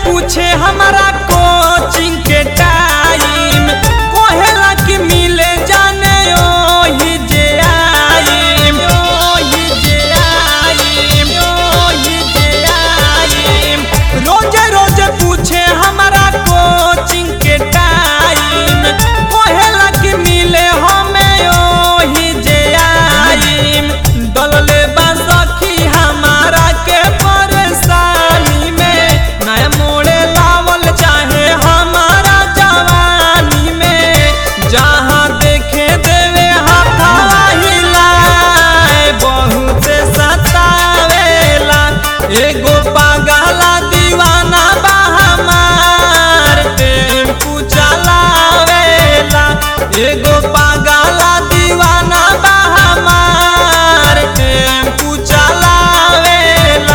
पूछे हमारा कोचिंग के टाइम कोहेला कि मिले जाने ओही जे आइम ओही जे आइम ओही जे आइम रोजे रोजे पूछे हमारा कोचिंग के टाइम कोहेला कि मिले हमें ओही जे आइम डलले बा सखी हमारा के परेशानी में नया मोड़े लावल चाहे हमारा जवानी में जहाँ देखे देवे हाथवा हिलाए बहुत सतावेला एगो पागला दीवाना बा हमार टेम्पू चलावेला एगो पागला दीवाना बा हमार टेम्पू चलावेला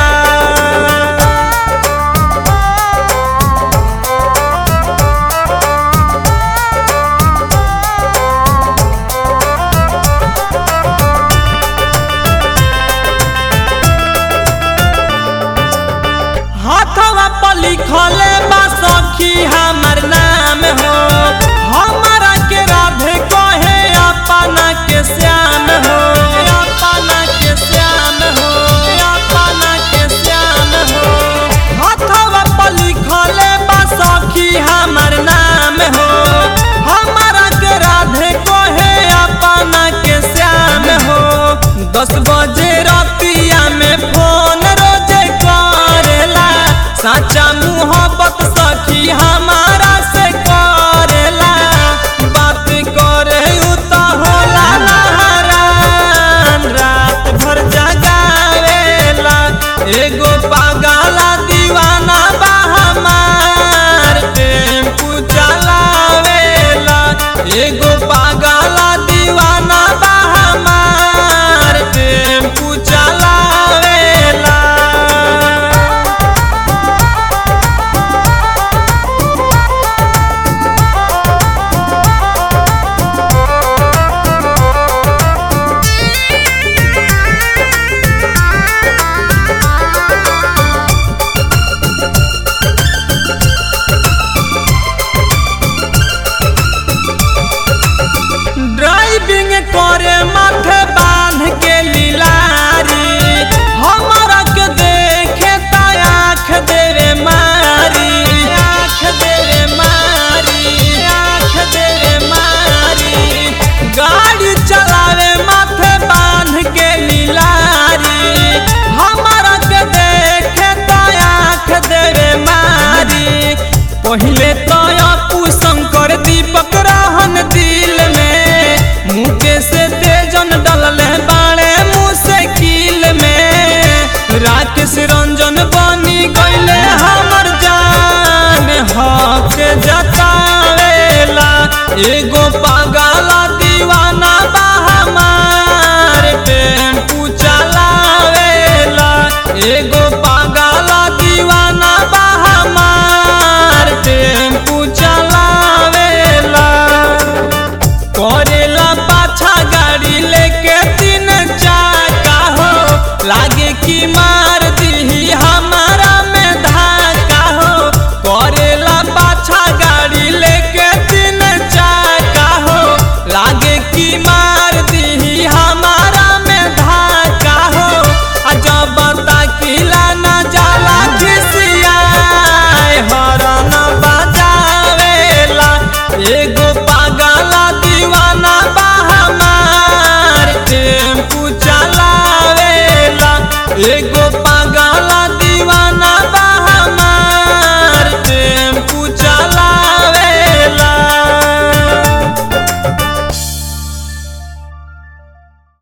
हाथवा पर लिखले बा सखी हमर नाम हो हमारा के राधे कहे अपना के श्याम हो अपना के श्याम हो अपना के श्याम हो हाथवा पर लिखले बा सखी हमर नाम हो हमारा के राधे कहे अपना के श्याम हो दस बजे रतिया में फोन रोजे करेला साचा मुहब्बत सखी हमारा से करेला बात करे उ त होला नहरान रात भर जगावेला एगो पागला दीवाना बा हमार टेम्पू चलावेला एगो पागला दीवाना बा हमार टेम्पू चलावेला ड्राइविंग करे माथे बांध के लीलारी हमारा के देखे त आँख देवे मारी आँख देवे मारी आँख देवे मारी गाड़ी चलावे माथे बांध के लीलारी हमारा के देखे त आँख देवे मारी पहिले तो अपू शंकर दीपक रहन दिल में मुके से तेजन डलले बाड़े मुश्किल में राकेश रंजन बनी गईले हमर जान हक जतावेला एगो पागला दीवाना बा हमार टेम्पू चलावेला एगो